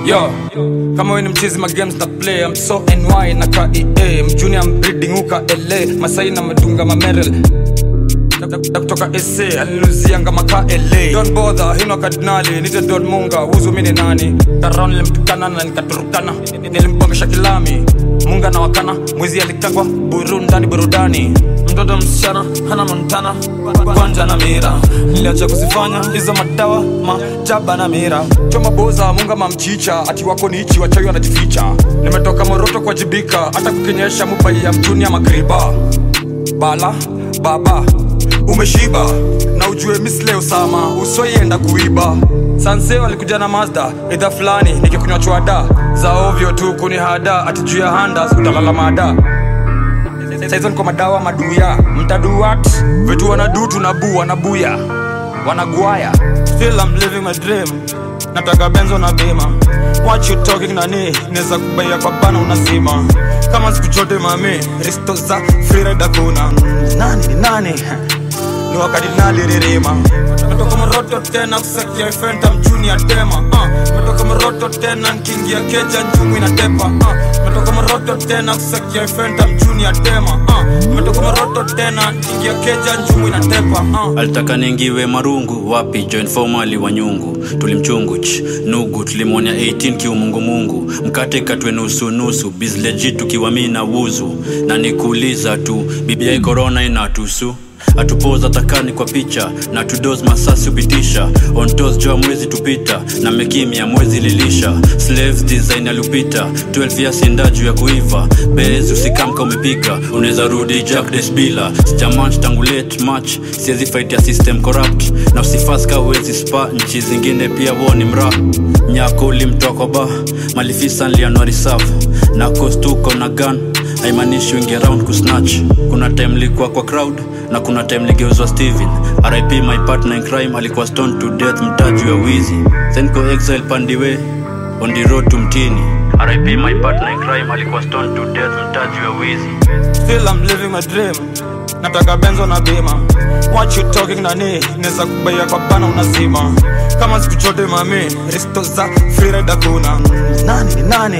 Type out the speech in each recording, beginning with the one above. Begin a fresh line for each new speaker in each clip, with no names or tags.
yo kama we ni mchizi magames na play I'm so ny na kaea mjuni am breeding uka la masai na madunga mamerel na kutoka sa aliluzianga maka la don bodha hino kardinali nite don munga huzu mini nani karon nilimtukana na nikaturukana nilimbongesha kilami munga na wakana mwizi alikagwa burundani burudani mtoto msichana hana montana kwanja na mira niliacha kuzifanya hizo madawa majaba na mira choma boza munga mamchicha ati wako ni ichi wachawi wanajificha nimetoka moroto kuwajibika hata kukinyesha mubai ya mjuni ya magriba bala baba umeshiba na ujue misle usama usoienda kuiba sanseo alikuja na mazda idha fulani nikikunywa chwada za ovyo tu kuni hada ati juu ya handas utalala mada saizo niko madawa maduya mtaduat vitu wanadu tunabu wanabuya wanagwaya still I'm living my dream nataka benzo na bima what you talking nani neza kubaia kwa bana unazima kama siku chote mami risto za freeride kuna nani ni nani ni wakati naliririma metoka moroto tena kusakia fenta mjuni ya tema uh. metoka moroto tena nkiingia keja njumu inatepa uh. metoka moroto tena kusakia fenta mjuni ya tema uh. metoka moroto tena nkiingia keja njumu inatepa uh.
alitaka ningiwe marungu wapi join formali wa nyungu tulimchungu ch nugu tulimwonya 18 kiumungumungu mkate katwe nusu nusu bizleji tukiwa mi na wuzu na nikuuliza tu bibia korona inatusu atupoza takani kwa picha na tudos masasi upitisha ontos joa mwezi tupita na mekimya mwezi lilisha slaves design alupita 12 ya sinda juu ya kuiva bezi usikamka umepika unaweza rudi jack desbila sijamanch tangu late match siwezi fight ya system corrupt na usifaska uwezi spa nchi zingine pia woni mra nyako ulimtoa ba malifisa nlianuari saf na kostuko na gun haimaanishi wingi around kusnatch kuna time likuwa kwa crowd na kuna time ligeuzwa steven rip my partner in crime alikuwa stone to death mtaji wa wizi senko exile pandiwe on the road to mtini rip my partner in crime alikuwa stone to death mtaji wa wizi
still I'm living my dream nataka benzo na bima what you talking nani neza kubaia kwa bana unazima kama siku chote mami risto za freeride kuna nani ni nani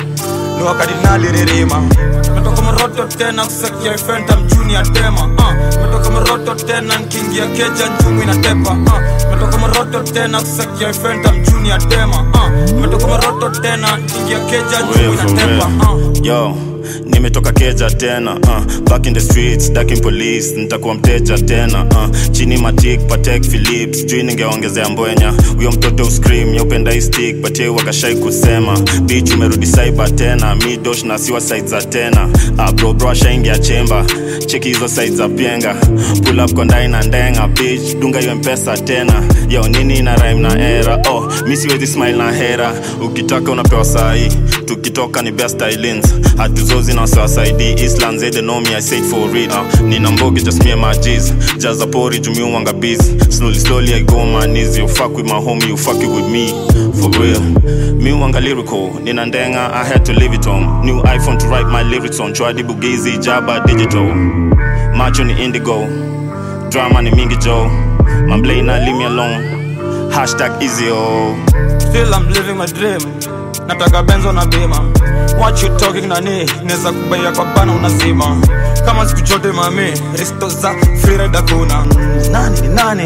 ni wakati naliririma metoka moroto tena kusakia fenta mjuni ya tema uh. metoka moroto tena nkiingia keja njumu inatepa uh. metoka moroto tena kusakia fenta mjuni ya tema uh. metoka moroto tena nkiingia keja njumu inatepa uh.
yo nimetoka keja tena uh, back in the streets daking police nitakuwa mteja tena uh, chini matik patek philips jui ningeongezea mbwenya huyo mtoto uscream yaupenda istik patie wakashai kusema bich umerudi saiba tena midosh na siwa side za tena uh, brobro ashaingia chemba cheki hizo side za pienga pull up kondai na ndenga bich dunga hiyo mpesa tena yo nini na rhyme na era oh mi siwezi smile na hera ukitaka unapewa sahi tukitoka ni best islands hatuzozi na wasawasaidi island they know me i say it for real uh, nina mbogi just me and my g's jaza pori jumi wanga busy slowly slowly i go on my knees you fuck with my homie you fuck it with me for real me wanga lyrical nina ndenga i had to leave it home new iphone to write my lyrics on chwadi bugizi jaba digital macho ni indigo drama ni mingi joe mamblana leave me alone hashtag easy oh
still I'm living my dream nataka benzo na bima what you talking nani neza kubaia kwa bana unazima kama siku chote mami risto za freeride kuna nani ni nani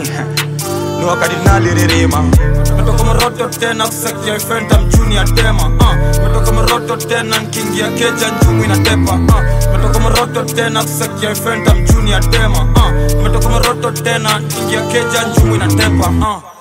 ni wakati naliririma metoka moroto tena kusakia fenta mjuni ya tema uh. metoka moroto tena nkiingia keja njumu inatepa uh. metoka moroto tena kusakia fenta mjuni ya tema uh. metoka moroto tena nkiingia keja njumu inatepa uh.